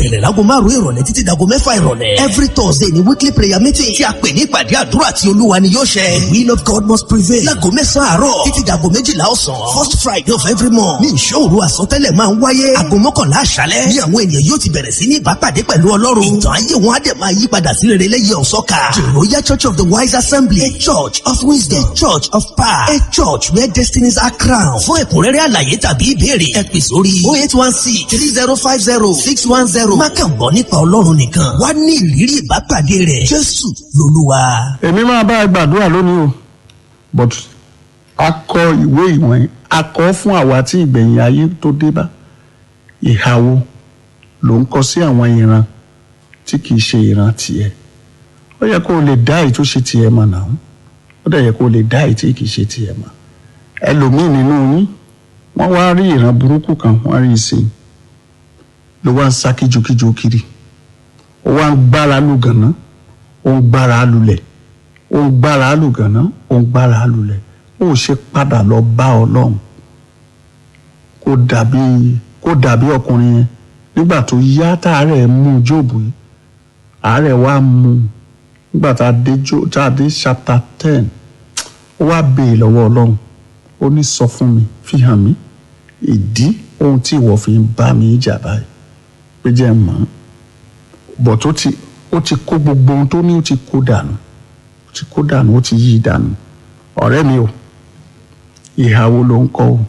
bẹ̀rẹ̀ láago márùn-ún ìrọ̀lẹ́ títí dago mẹ́fà ìrọ̀lẹ́ every thursday ni weekly prayer meeting tí a pè ní ìpàdé àdúrà tí olúwa ni yóò ṣẹ the will of God must prevail láago mẹ́sàn-án àárọ̀ títí dago méjìlá ọ̀sán first friday of every month ní ìṣòro àsọtẹ́lẹ̀ máa ń wáyé aago mọ́kànlá àṣálẹ́ ní àwọn ènìyàn yóò ti bẹ̀rẹ̀ sí ní ìbápàdé pẹ̀lú ọlọ́run ìtàn ayé wọn á dẹ̀ máa yí padà sí rere lẹ́yìn ọ̀sọ́ka the royal church of the wise assembly a church of wisdom a church of power a church where destinies are crowned fún ẹ̀kúnrẹ́rẹ́ àlàyé tàbí ìbéèrè ẹ pè sórí oh eight one six three zero five zero six one zero má kàn gbọ́ nípa ọlọ́run nìkan wá ní ìrírí ìbápàdé rẹ̀ jésù lolúwa. èmi máa bá ẹ gbàdúrà lónìí o but a kọ ìwé ìwọ̀n a kọ fún àwa tí ìgbẹ̀yìn ayé tó dé bá ìhàwó ló ń kọ sí àwọn ìran tí kì í ṣe ìran tiẹ̀ ó yẹ kó o lè dá èyí tó ṣe tiẹ̀ mọ̀ náà ó dẹ̀ yẹ kó o lè dá èyí tí kì í ṣe tiẹ̀ mọ̀ ẹlòmíì nínú yín wọ́n wá rí ìran burúkú kan wọ́n rí i sí i ló wá ń sá kíjokíjo kiri ó wá ń gbára lù gànà ó ń gbára lulẹ̀ ó ń gbára lù gànà ó ń gbára lulẹ̀ ó ṣe padà lọ bá ọlọ́run kó dàbí kó dàbí ọkùnrin yẹn nígbà tó yá táàárẹ̀ mú jóòbù yìí àárẹ̀ wá mú un nígbà tá a dé jó tá a dé chapter ten ó wá béè lọ́wọ́ ọlọ́run ó ní sọ fún mi fi hàn mí ìdí ohun tí ìwọ fi ń bá mi jà báyìí pé jẹ́ mọ́ bọ̀ tó ti ó ti kó gbogbo ohun tó ní ó ti kó dànù ó ti kó dànù ó ti yí dànù ọ̀rẹ́ mi o ìhàwó ló ń kọ́ o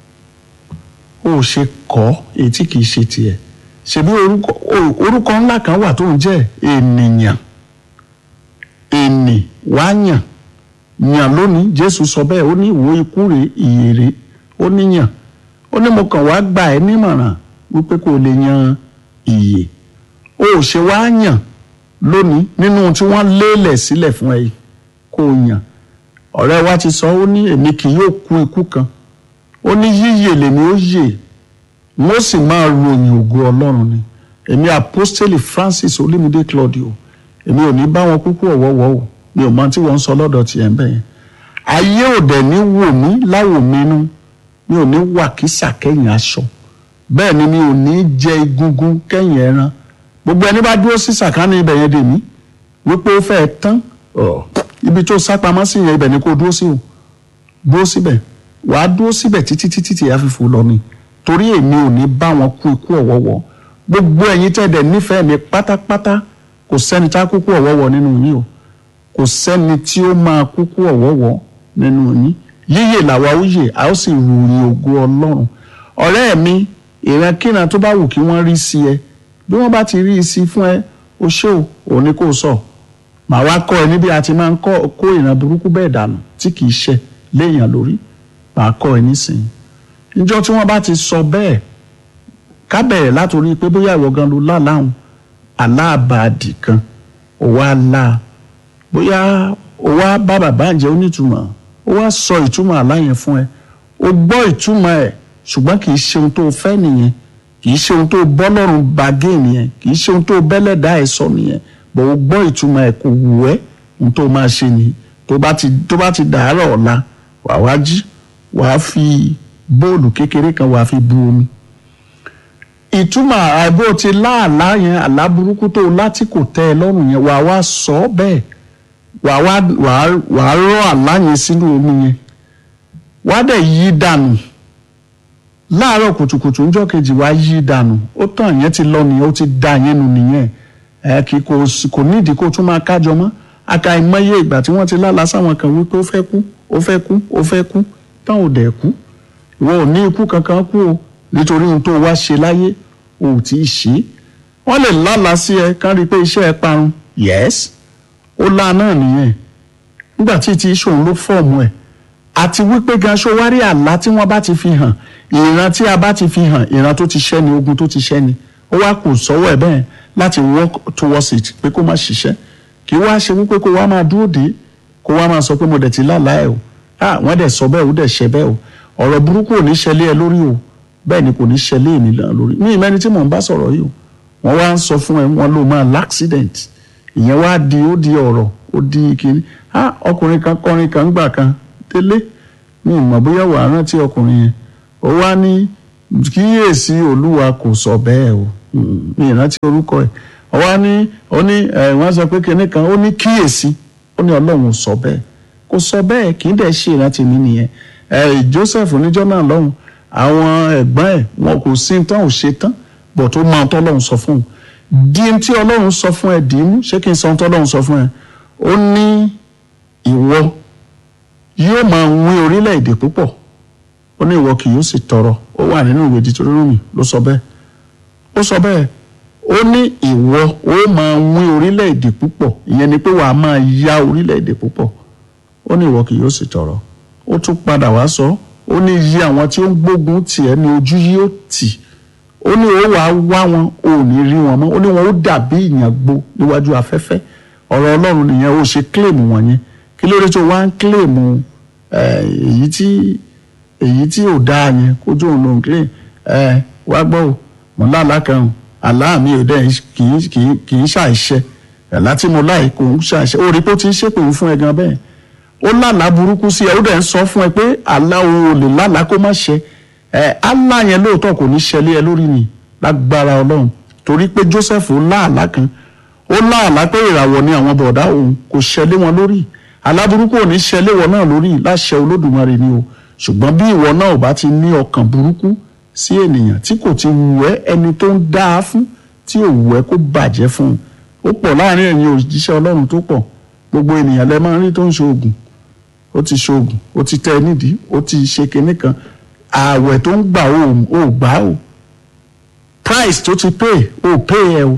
ó ṣe kọ́ èyí tí kìí ṣe tiẹ̀ ṣebí orúkọ orúkọ ńlá kan wà tó ń jẹ́ ènìyàn ènì wá yàn yàn lónìí jésù sọ bẹ́ẹ̀ ó ní ìwò ikú rè ìyèrè ó níyàn ó ní mo kàn wá gbà ẹ́ nímọ̀ràn wípé kò lè yan ìyè ó ṣe wá yàn lónìí nínú tí wọ́n lélẹ̀ sílẹ̀ fún ẹ kó o yàn ọ̀rẹ́ wa ti sọ ó ní èmi kì yóò kú ikú kan ó ní yíyè lèmi ó yè mo sì máa ròyìn ògo ọlọ́run ni èmi apostoli francis olúmídé claudio èmi ò ní bá wọn kúkú ọ̀wọ́wọ́ o mi ò mọ tí wọ́n ń sọ lọ́dọ̀ tiẹ̀ ń bẹ̀ yẹn ayé ò dẹ̀ ní wò mí láwò mí nú mi ò ní wà kísà kẹ́yìn aṣọ bẹ́ẹ̀ ni mi ò ní jẹ egungun kẹ́yìn ẹran gbogbo ẹni bá dúró sí sàkánì ibẹ̀ yẹn dè mí wípé ó fẹ́ẹ́ tán ibi tó sápamọ́ sí yẹn ibẹ̀ ni kò dúró sí o dúró síbẹ̀ wàá dúró síbẹ̀ títí títí tí a fi fò lọ ni torí èmi ò ní bá wọn kú ikú ọ̀wọ́wọ́ gbogbo ẹ̀yin tẹ̀dẹ̀ nífẹ̀ẹ́ mi pátápátá kò sẹ́ni tá kúkú ọ̀wọ́wọ́ nínú yín o kò sẹ́ni tí ó máa kúkú ọ̀wọ́wọ́ nínú yín yíyè làwa ó yè a ó sì ròyìn ògo ọlọ́run ọ̀rẹ́ mi ìrankíran tó bá wù kí wọ́n rí sí ẹ bí wọ́n bá ti rí i sí fún ẹ o ṣé o òun ni kò sọ màá wá kọ́ ẹ níbi a ti máa ń kọ́ kó ìran burúkú bẹ́ẹ̀ dànù tí kì í ṣe léèyàn lórí màá kọ́ ẹ nísìnyí níjọ́ tí wọ́n bá ti sọ bẹ́ẹ̀ ká bẹ̀rẹ̀ látòrí pé bóyá ìwọ gan ló láláhùn aláàbàdì kan ó wá lá bóyá ó wá bá bàbá àjẹ́ onítùmọ̀ ó wá sọ ìtumọ̀ àlá yẹn fún ẹ ó gbọ́ ìtumọ̀ ẹ̀ ṣùgbọ́n kì í ṣe ohun tó fẹ́ nìyẹn kì í ṣe ohun tó bọ́lọ́run bàgé nìyẹn kì í ṣe ohun tó bẹ́lẹ̀dá ẹ̀ sọ nìyẹn bọ̀ ó gbọ́ ìtumọ̀ ẹ̀ kò wù ẹ́ ohun tó máa ṣe nìyí tó bá ti tó bá ti dàárọ̀ ọ̀la wàá wá jí wàá fi bóòlù kékeré kan wàá fi bu omi ìtumọ̀ àìbó ti láàlá yẹn àlá burúkú tó láti kò tẹ́ ẹ lọ́rùn yẹn wàá wá sọ ọ́ bẹ́ẹ̀ wàá wá wàá wàá rọ́ àlá yẹn sínú omi yẹn wàá dẹ̀ yí dànù láàárọ̀ kùtùkùtù ńjọ́ kejì wàá yí dànù ó tàn yẹn ti lọ nìyẹn ó ti da yẹn nù nìyẹn ẹ kì kò kò nídìí kó tún máa kájọ mọ́ aka ìmọye ìgbà tí wọ́n ti lálàá sáwọn kan wípé ó fẹ́ kú ó fẹ́ kú ó fẹ́ kú táwọn ò dẹ̀ kú ìwọ ò ní ikú kankan kú o nítorí ohun tó wá ṣe láyé o ò tí ì ṣe é wọ́n lè lálàá sí ẹ kán rí i pé iṣẹ́ ẹ parun yes ó lá náà nìyẹn nígbà tí ti ṣòun ló fọ́ọ̀mù ẹ̀ àti wípé gan ṣó wá rí àlá tí wọ́n bá ti fi hàn ìran tí a bá ti fi hàn ìran tó ti ṣẹ́ ni ogun tó ti ṣẹ́ ni ó wá kù sọ́wọ́ ẹ̀ bẹ́ẹ̀ láti work towards it pé kó má ṣiṣẹ́ kí wá ṣe wípé kó wá máa dúró dé kó wá máa sọ pé mo dẹ̀ ti lálàá ẹ̀ o ah wọ́n dẹ̀ sọ bẹ́ẹ̀ ó dẹ̀ ṣe bẹ́ẹ̀ o ọ̀rọ̀ burúkú ò ní ṣẹlẹ̀ ẹ lórí o bẹ́ẹ̀ ni kò ní ṣẹlẹ̀ èmi náà lórí ní ìmẹ́ni tí mò ń bá sọ̀rọ̀ yìí o wọ́n wá ń sọ fún ẹ wọ́n ló máa l'accident ìyẹn wá di ó di ọ̀rọ̀ ó di kiri ah ọkùnrin kan kọrin kan gbà kan délé mi ì mọ̀ bóyá wàá rántí ọkùnrin yẹn ó wá ní kíyèsí olúwa kò sọ bẹ́ẹ̀ o Mm, mi ìrántí orúkọ ẹ̀ ọwọ́ ní ó ní ẹ̀ wọ́n sọ pé kinní kan ó ní kíyèsí ó ní ọlọ́run ò sọ bẹ́ẹ̀ kò sọ bẹ́ẹ̀ kì í dẹ̀ ṣe ìrántí mi nìyẹn ẹ̀ Joseph níjọ́ náà lọ́hùn àwọn ẹ̀gbọ́n ẹ̀ wọn kò sí tán ò ṣe tán bọ̀ tó máa tọ́ ọlọ́run sọ fún un di tí ọlọ́run sọ fún ẹ dì í mú ṣé kí n sọ ohun tí ọlọ́run sọ fún ẹ ó ní ìwọ yóò máa wín orílẹ̀-èdè púpọ̀ ó ní ìwọ kì yóò sì tọrọ ó wà nínú ìwé Dítórónómì ló sọ bẹ́ẹ̀ ó sọ bẹ́ẹ̀ ó ní ìwọ ó máa wín orílẹ̀-èdè púpọ̀ ìyẹn ni pé wàá máa yá orílẹ̀-èdè púpọ̀ ó ní ìwọ kì yóò sì tọrọ ó tún padà wá sọ ó ní iye àwọn tí ó ń gbógun tì ẹ́ ní ojú yóò tì ó ní ó wàá wá wọn ò ní rí wọn mọ́ ó ní wọn ó dàbí ìyàngbò níwájú afẹ́fẹ́ ọ̀rọ̀ Ọlọ́run nìyẹn ó ṣe kílèmù wọ̀nyẹn kí ló dé tó wá ń kílèmù èyí tí èyí tí ò dáa yẹn kójú òun ló ń kílè ẹ wá gbọ́ ò mo lálàá kan ò àlá mi ò dẹ́ kì í kì í kì í ṣàìṣẹ ẹ̀lá tí mo láì kò ń ṣàìṣẹ ó rí pé ó ti ń ṣépè fún ẹ gan bẹ́ẹ̀ ó lálàá burúkú sí ẹ ó dẹ̀ ń sọ fún ẹ pé àlá òun ò lè lálàá kó má ṣẹ ẹ àlá yẹn lóòótọ́ kò ní ṣẹlẹ̀ ẹ lórí ni lágbára Ọlọ́run torí pé Joseph ó láàlá kan ó láàlá pé ìràwọ̀ ni àwọn bọ̀dá òun kò ṣẹlẹ̀ wọn lórí àlá burúkú ò ní ṣẹlẹ̀ wọn náà lórí láṣẹ Olódùmarè ni o ṣùgbọ́n bí ìwọ náà ò bá ti ní ọkàn burúkú sí ènìyàn tí kò ti wù ẹ́ ẹni tó ń dá a fún tí ò wù ẹ́ kó bàjẹ́ fún un ó pọ̀ láàrin ẹ̀yin òjíṣẹ́ Ọlọ́run tó pọ̀ gbogbo ènìyàn lẹ máa ń rí tó ń ṣoògùn ó ti ṣoògùn ó ti tẹ ẹ nídìí ó ti ṣe kinní kan ààwẹ̀ tó ń gbà ó gbà ó price tó ti pay ó pay ẹ o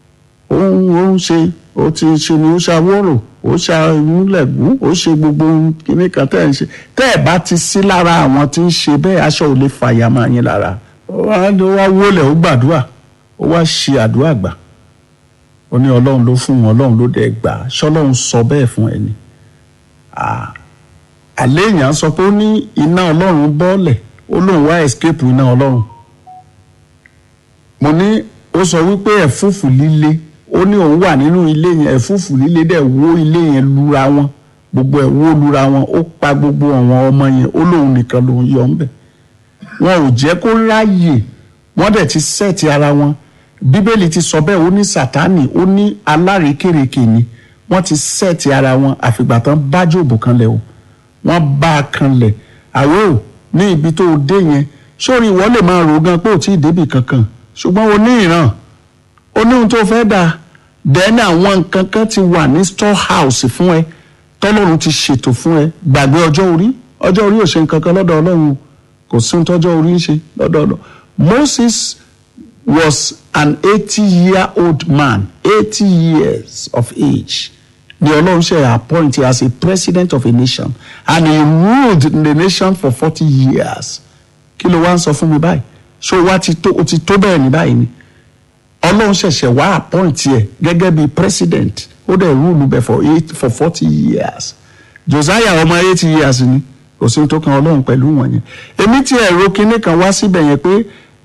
ó ń ó ń ṣe ó ti ṣe ni ó ṣàwọ́rò ó ṣàmúlẹ̀gún ó ṣe gbogbo kinní kan tẹ́ ẹ̀ ń ṣe tẹ́ ẹ̀ bá ti sí lára àwọn tí ń ṣe bẹ́ẹ̀ aṣọ ò lè fàyà máa yín lára ó wá wọlé ó gbàdúrà ó wá ṣe àdúrà gbà ó ní ọlọ́run ló fún wọn ọlọ́run ló dẹ̀ gbà ṣọlọ́run sọ bẹ́ẹ̀ fún ẹni àlẹ́ èèyàn sọ pé ó ní iná ọlọ́run bọ́ọ̀lẹ̀ ó lóun wá escape iná ọlọ́run mo ní ó sọ wípé ẹ̀fúùfù líle ó ní òun wà nínú ilé yẹn ẹ̀fúùfù líle dẹ̀ wó ilé yẹn lura wọn gbogbo ẹ̀ wó lura wọn ó pa gbogbo àwọn ọmọ yẹn ó lóun nìkan lòun yọ ńbẹ wọn ò jẹ́ kó ráàyè wọ́n dẹ̀ ti sẹ́ẹ̀tì ara wọn bíbélì ti sọ bẹ́ẹ̀ ó ní sátánì ó ní alárékèrèkè ni wọ́n ti sẹ́ẹ̀tì ara wọn àfìgbà tán bá jòbù kan lẹ̀ o wọ́n bá a kan lẹ̀ àwọ̀ ní ibi tó dé yẹn sórí ìwọ lè máa rò gan pé ò tí ì débì kankan ṣùgbọ́n o ní ìran o ní ohun tó fẹ́ dà dẹ́nà àwọn nǹkan kan ti wà ní storehouse fún ẹ tọ́lọ́run ti ṣètò fún ẹ gbàgbé ọjọ́ orí ọjọ́ orí ò ṣe nǹkan kan lọ́dọ̀ ọlọ́run kò sí ohun tọ́jọ́ orí ń ṣe lọ́dọ̀ ọlọ́run Moses was an eighty year old man eighty years of age the ọlọ́run ṣe appoint as a president of a nation and he ruled the nation for forty years kí ló wá ń sọ fún mi báyìí ṣé o wá ti tó o ti tó bẹ́ẹ̀ ní báyìí ni ọlọ́run ṣẹ̀ṣẹ̀ wá appoint ẹ̀ gẹ́gẹ́ bí president ó dẹ̀ rule bẹ̀ for eight for forty years Josiah ọmọ eighty years ni kò sí tó kan ọlọ́run pẹ̀lú wọn yẹn èmi tí ẹ̀rọ kinní kan wá síbẹ̀ yẹn pé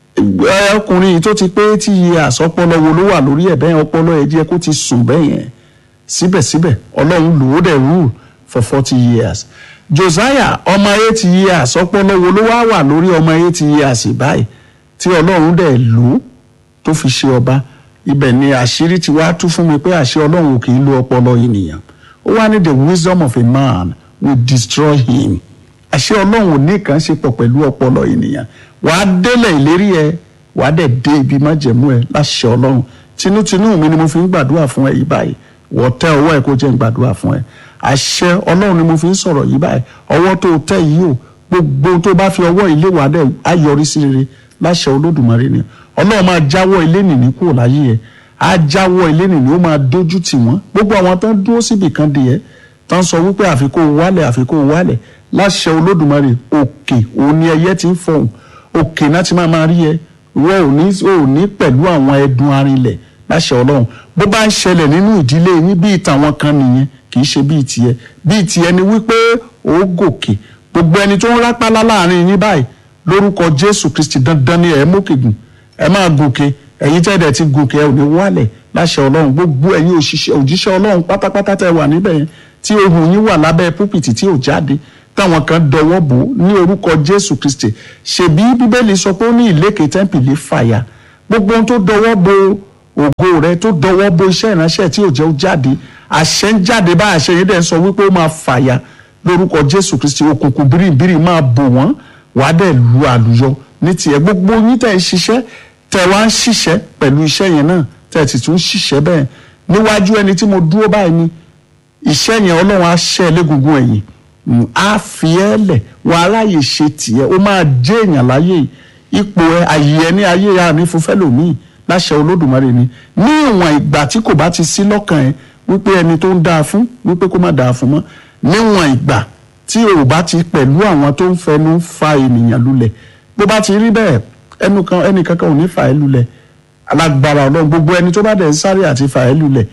ọkùnrin yìí tó ti pé eighty years ọpọlọ wo ló wà lórí ẹ̀ bẹ́ẹ̀ ọpọlọ ẹ̀ jẹ́ kó ti sùn bẹ́ẹ̀ yẹn síbẹ̀síbẹ̀ ọlọ́run lò ó dẹ̀ rule for forty years Josiah ọmọ eighty years ọpọlọ wo ló wá wà lórí ọmọ eighty years báyìí tí ọlọ́run dẹ̀ lò ó tó fi ṣe ọba ibẹ̀ ni àṣírí ti wá tú fún mi pé àṣẹ ọlọ́run kì í lo ọpọlọ ènìyàn ó wá ní the wisdom of a man will destroy him àṣẹ ọlọ́run ò ní kàn ṣe pọ̀ pẹ̀lú ọpọlọ ènìyàn wàá délẹ̀ ìlérí ẹ wàá dẹ̀ dé ibi májẹ̀mú ẹ láṣẹ ọlọ́run tinútinú mi ni mo fi ń gbàdúrà fún ẹ yìí báyìí wọ́n tẹ ọwọ́ ẹ kó jẹ́ ń gbàdúrà fún ẹ àṣẹ ọlọ́run ni mo fi ń sọ̀rọ̀ yìí báyìí ọwọ́ tó tẹ yìí o gbogbo tó bá fi ọwọ́ ilé wàá dẹ̀ á yọrí sí rere láṣẹ olódùmarè ni ọlọ́run máa jáwọ́ ilé nìní kúrò láyé ẹ á jáwọ́ ilé nìní ó máa dójú tì wọ́n gbogbo àwọn tó ń dúró síbì kan dè ẹ́ tó ń sọ wípé àfikún wálẹ̀ àfikún wálẹ̀ láṣẹ olódùmarè òkè òun ni ẹyẹ ti ń fọhùn òkè náà ti máa máa rí ẹ wọ́n ò ní ò ní pẹ̀lú àwọn ẹdun arinlẹ̀ láṣẹ ọlọ́run bó bá ń ṣẹlẹ̀ nínú ìdílé yín bíi tàwọn kan nìyẹn kì í ṣe bíi tiẹ̀ bíi tiẹ̀ ni wípé ó gòkè gbogbo ẹni tó ń rápálá láàrin yín báyìí lórúkọ jésù kristi dandan ni ẹ mókè gùn ẹ máa gòkè ẹ̀yin tẹ́lẹ̀ ti gòkè ẹ ò ní wálẹ̀ láṣẹ ọlọ́run gbogbo ẹ̀yin òṣìṣẹ́ òjíṣẹ́ ọlọ́run pátápátá tẹ́ wà níbẹ̀ yẹn tí ohùn yín wà lábẹ́ púpìtì tí ò jáde táwọn kan dọwọ́ bò ó ní orúkọ jésù kristi ṣèbí bíbélì sọ pé ó ní ìlékè tẹ́ḿpìlì fàyà gbogbo ohun tó dọwọ́ bo ògo rẹ tó dọwọ́ bo iṣẹ́ ìránṣẹ́ tí ò jẹ́ ó jáde àṣẹ ń jáde bá àṣẹ yẹn dẹ̀ ń sọ wípé ó máa fàya lórúkọ jésù kristi òkùnkùn bíríbírí máa bò wọ́n wàá dẹ̀ lu àlùyọ ní tiẹ̀ gbogbo yín tẹ̀ ń ṣiṣẹ́ tẹ̀ wá ń ṣiṣẹ́ pẹ̀lú iṣẹ́ yẹn náà tẹ̀ sì tún ṣiṣẹ́ bẹ́ẹ̀ níwájú ẹni tí mo dúró báyìí ni iṣẹ́ yẹn ọlọ́run á ṣẹ́ légungun ẹ̀yìn Mm, á fi ẹ́ lẹ̀ wọ́n aráyè ṣe tiẹ̀ ó máa jẹ́ èèyàn láyé yìí. ipò ẹ àyè ẹ ní ayé ya ní fúnfẹ́ lòmíì láṣẹ olódùmarè ni ní ìwọ̀n ìgbà tí kò bá ti sí lọ́kàn ẹ wípé ẹni tó ń dáa fún wípé kó má dáa fún mọ́ níwọ̀n ìgbà tí o bá ti pẹ̀lú àwọn tó ń fẹnu fa ènìyàn lulẹ̀ bó bá ti rí bẹ́ẹ̀ ẹnu kan ẹnì kankan ò ní fà ẹ́ lulẹ̀ alágbára ọlọ́run gbogbo ẹni tó bá dẹ̀ ń sáré àti fà ẹ́ lulẹ̀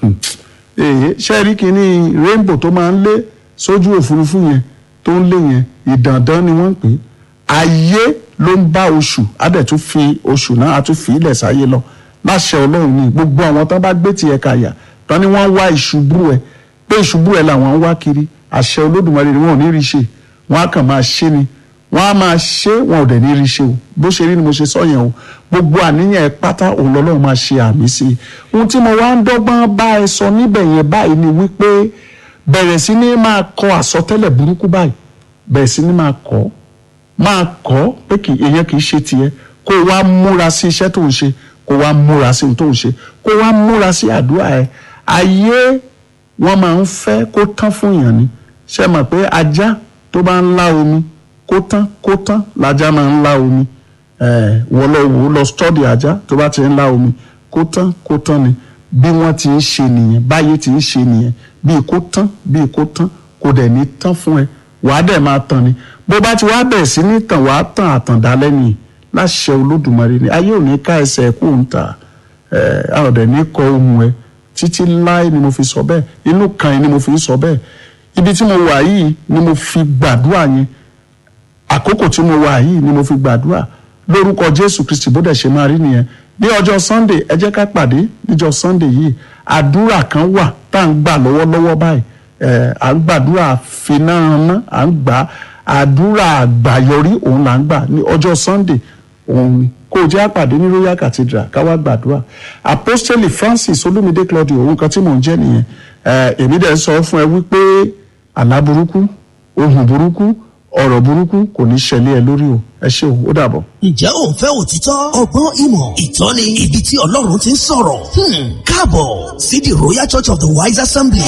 èyí ṣe rí kínní rainbow tó máa ń lé sójú òfurufú yẹn tó ń lé yẹn ìdàndán ni wọ́n ń pè é ayé ló ń bá oṣù á dẹ̀ tún fi oṣù náà á tún fi ilẹ̀ sáyé lọ láṣẹ ọlọ́run ni gbogbo àwọn tán bá gbé tiẹ̀ kàyà tán ni wọ́n wá ìṣubú ẹ̀ pé ìṣubú ẹ̀ làwọn ń wá kiri àṣẹ olódùmarè ni wọn ò ní rí ṣe wọn á kàn máa ṣe ni wọn á máa ṣe wọn ò dẹ̀ ní rí ṣe o bó ṣe rí ni mo ṣe sọ yẹn o gbogbo àníyàn ẹ pátá òun lọ́lọ́run máa ṣe àmì sí i ohun tí mo wá ń dọ́gbọ́n bá ẹ sọ níbẹ̀ yẹn báyìí ni wípé bẹ̀rẹ̀ sí ní máa kọ àsọtẹ́lẹ̀ burúkú báyìí bẹ̀rẹ̀ sí ní máa kọ́ máa kọ́ pé kì èèyàn kì í ṣe tiẹ̀ kó o wá múra sí iṣẹ́ tó ń ṣe kó o wá múra sí ohun tó ń ṣe kó o wá múra sí àdúrà ẹ ayé wọn máa ń fẹ́ kó tán fún èèyàn ni ṣe mọ̀ pé ajá tó bá ń lá omi kó tán kó tán lajá máa ń lá omi ẹ wọ́n lọ wò ó lọ stọ́dì ajá tó bá ti ń lá omi kó tán kó tán ni bí wọ́n ti ń ṣe nìyẹn báyé ti ń ṣe nìyẹn bíi kó tán bíi kó tán kò dẹ̀ ní tán fún ẹ wàá dẹ̀ máa tán ni bó bá ti wá bẹ̀ sí ní tàn wàá tàn àtàndá lẹ́yìn láṣẹ olódùmarè ni ayé ò ní ká ẹsẹ̀ kó ń ta ẹ a ò dẹ̀ ní kọ ohun ẹ títí láì ni mo fi sọ bẹ́ẹ̀ inú kan yìí ni mo fi sọ bẹ́ẹ̀ ibi tí mo wà yìí ni mo fi gbàdúrà yẹn àkókò tí mo wà yìí ni mo fi gbàdúrà lórúkọ jésù kristi bó dẹ̀ ṣe máa rí nìyẹn ní ọjọ́ sunday ẹ jẹ́ ká pàdé níjọ́ sunday yìí àdúrà kan wà tá à ń gbà lọ́wọ́lọ́wọ́ báyìí ẹ̀ à ń gbàdúrà fináraná à ń gbà àdúrà àgbàyọrí òun là ń gbà ní ọjọ́ sunday òun ni kó o jẹ́ àpàdé ní royal cathedral káwá gbàdúrà apostoli francis olumide claudio òun kan tí mò ń jẹ́ nìyẹn ẹ̀ èmi dẹ̀ sọ fún ẹ wípé àlá burúkú ohun burúkú ọ̀rọ̀ burúkú kò ní ṣẹlẹ̀ ẹ lórí o ẹ ṣé o ó dàbọ̀. ǹjẹ́ ò ń fẹ́ òtítọ́ ọgbọ́n ìmọ̀ ìtọ́ni ibi tí ọlọ́run ti ń sọ̀rọ̀ Hmm, káàbọ̀ sí the royal church of the wise assembly.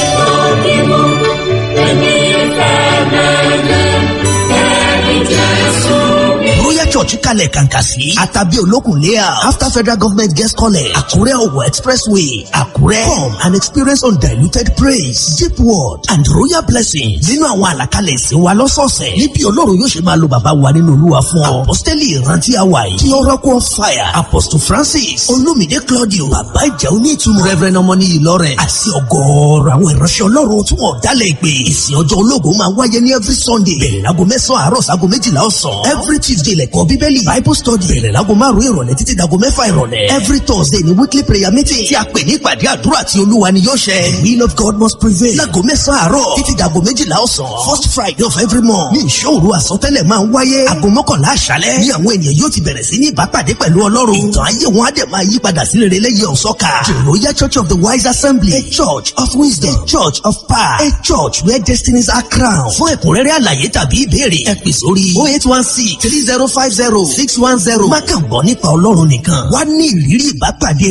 royal church kalẹ̀ kàǹkà sí àtàbí olókùn layout after federal government guest college àkúrẹ́ ọ̀wọ̀ expressway àkúrẹ́ come and experience undiluted praise deep word and royal blessings nínú àwọn àlàkalẹ̀ ìsìn wa lọ́sọ̀ọ̀sẹ̀ níbi ọlọ́run yóò ṣe máa lo bàbá wa nínú olúwa fún ọ apostoli ìrántí àwa yìí kí oracle of fire apostle francis olumide claudio bàbá ìjà onítùmọ̀ reverend ọmọní ìlọrẹ àti ọgọ́ọ̀rọ̀ àwọn ìránṣẹ́ ọlọ́run tí wọ́n dálẹ̀ ìpè ìsìn ọjọ́ ológun máa wáyé ní every sunday bẹ̀rẹ̀ láago mẹ́sàn-án àárọ̀ sáago méjìlá ọ̀sán every tuesday lẹ́kọ̀ọ́ bíbélì bible study bẹ̀rẹ̀ láago márùn-ún ìrọ̀lẹ́ títí dago mẹ́fà ìrọ̀lẹ́ every thursday ní weekly prayer meeting tí a pè ní ìpàdé àdúrà tí olúwa ni yóò ṣẹ the will of god must prevail láago mẹ́sàn-án àárọ̀ títí dago méjìlá ọ̀sán first friday of every month ní ìṣòro àsọtẹ́lẹ̀ máa ń wáyé aago mọ́kànlá àṣálẹ́ ní àwọn ènìyàn yóò ti bẹ̀rẹ̀ sí ní ìbápàdé pẹ̀lú ọlọ́run ìtàn ayé wọn á dẹ̀ máa yí padà sí rere lẹ́yìn ọ̀sọ́ka the royal church of the wise assembly a church of wisdom a church of power a church where destinies are crowned fún ẹ̀kúnrẹ́rẹ́ àlàyé tàbí ìbéèrè ẹ pè sórí oh eight one six three zero five zero six one zero má kàn gbọ́ nípa ọlọ́run nìkan wá ní ìrírí ìbápàdé